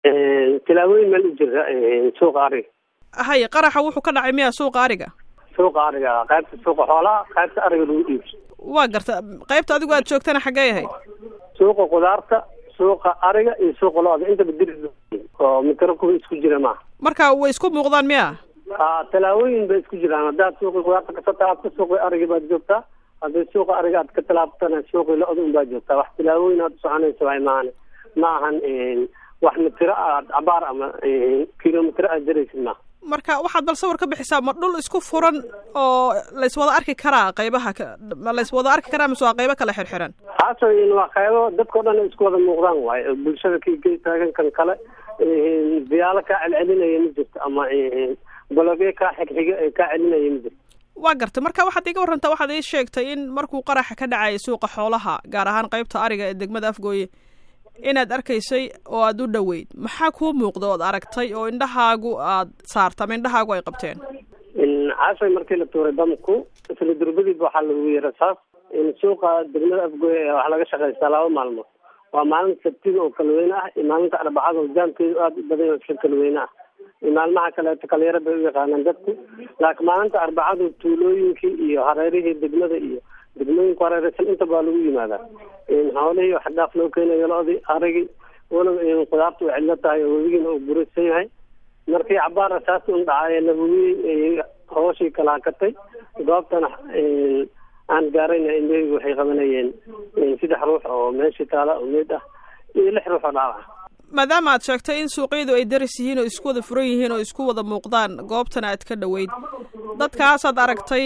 tilaabooyin meel u jira suuqa ariga hay qaraxa wuxuu ka dhacay miya suuqa ariga suuqa ariga qaybta suuqa xoolaha qaybta ariga lagu iibso waa garta qaybta adigu aad joogtana xaggee ahayd suuqa qudaarta suuqa ariga iyo suuqa lo-da intaba diri oo mitro kuwa isku jira maaha marka way isku muuqdaan miya ha tallaabooyin bay isku jiraan haddaad suuqii qudaarta kasoo taabto suuqii ariga baad joogtaa haddii suuqa ariga aad ka tallaabtana suuqii lo-da un baad joogtaa wax tallaabooyin aad usoconaysa waay maahane ma ahan wax mitiro aad cabaar ama kilomitro aad jaraysid maaha marka waxaad bal sawir ka bixisaa ma dhul isku furan oo layswada arki karaa qaybaha ma layswada arki karaa mise waa qaybo kale xirxiran haaso waa qaybo dadkao dhan isku wada muuqdaan waayo bulshada kii taagan kan kale diyaalo kaa celcelinaya ma jirto ama bologyo kaa xigxiga kaa celinaya ma jirto waa gartay marka waxaad iga warrantaa waxaad ii sheegtay in markuu qaraxa ka dhacayay suuqa xoolaha gaar ahaan qaybta ariga ee degmada afgooye inaad arkaysay oo aada u dhoweyd maxaa kuu muuqda ood aragtay oo indhahaagu aad saarta ama indhahaagu ay qabteen caashay markii la tuuray damku isla durbadiiba waxaa lagu yeera saas suuqa degmada afgooye waxaa laga shaqaystaa laba maalmood waa maalinta sabtida oo kalweyne ah iyo maalinta arbacada oo jaamkeedu aada u badan isla kalweyne ah iyo maalmaha kaleeto kalyaro bay u yaqaanaan dadku laakiin maalinta arbacadu tuulooyinkii iyo hareerihii degmada iyo degmooyinku hareeraysan intaba waa lagu yimaadaa xoolihii wax dhaaf loo keenayo lo-dii arigii walow qudaarta way cidlo tahay oo webigiina uu buraysan yahay markii cabaar saas un dhacay labawii hooshii kala hakatay goobtana aan gaarayna indhahaygu waxay qabanayeen saddex ruux oo meeshii taala oo meyd ah iyo lix ruux oo dhaawaca maadaama aad sheegtay in suuqyadu ay daris yihiin oo isku wada furan yihiin oo isku wada muuqdaan goobtana aad ka dhoweyd dadkaasaad aragtay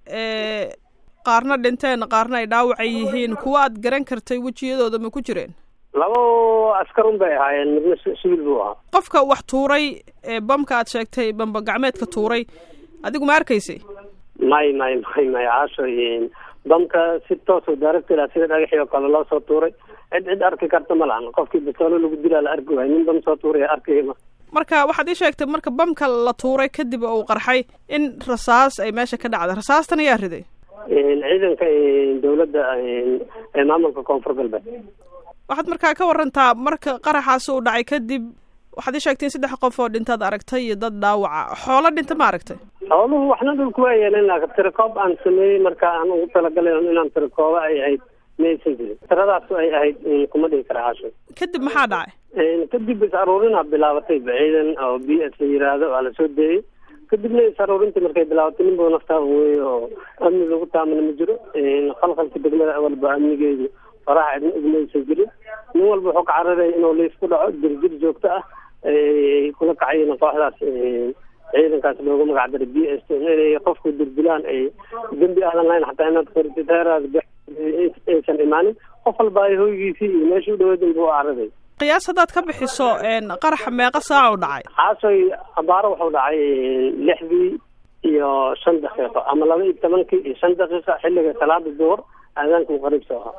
qaarna dhinteen qaarna ay dhaawacay yihiin kuwa aad garan kartay wejiyadooda ma ku jireen labo askar un bay ahaayeen midna siviil buu ahaa qofka wax tuuray ee bamka aad sheegtay bamba gacmeedka tuuray adigu ma arkaysay may may may may caasho bamka si toosoo daaragta ilaa sida dhagaxii oo kale loo soo tuuray cid cid arki karta ma lahan qofkii basoolo lagu dilaa la arki waayo nin bam soo tuuray arkayma marka waxaad ii sheegtay marka bamka la tuuray kadib uu qarxay in rasaas ay meesha ka dhacday rasaastan ayaa riday ciidanka dawladda ee maamulka koonfur galbeed waxaad markaa ka warantaa marka qaraxaas uu dhacay kadib waxaad ii sheegtay in saddex qof oo dhintaad aragtay iyo dad dhaawaca xoolo dhinta ma aragtay xooluhu waxna dhulku waa yeeleen laakiin tirakoob aan sameeyey marka aan ugu talagalay inaan tirakooba ay ahayd maysan jirin tiradaas ay ahayd kuma dhihi kara caasho kadib maxaa dhacay kadib is aruurinaa bilaabatay ciidan oo b s la yiraahdo waa lasoo deeyey kadibna is aruurintii markay bilaabatay ninba naftaa weeye oo amni lagu taamana ma jiro khalkhalka degmada walba amnigeedu faraha cidna igmaysan jirin nin walba wuxuu ka cararaya inuu liis ku dhaco jirjir joogto ah kula kacayen kooxdaas ciidankaas loogu magac daray b s inay qofku dirdilaan ay dembi ahlan lahayn xataa inaad kortiteeraas aysan imaanin qof walba ay hoygiisii iyo meeshii u dhaweyd inbuu cararay qiyaas haddaad ka bixiso qaraxa meeqa saaca u dhacay xaasoy abaaro wuxuu dhacay lixdii iyo shan daqiiqo ama laba iyo tobankii iyo shan daqiiqa xilliga salaada duhur aadaanka u qariibsa ahaa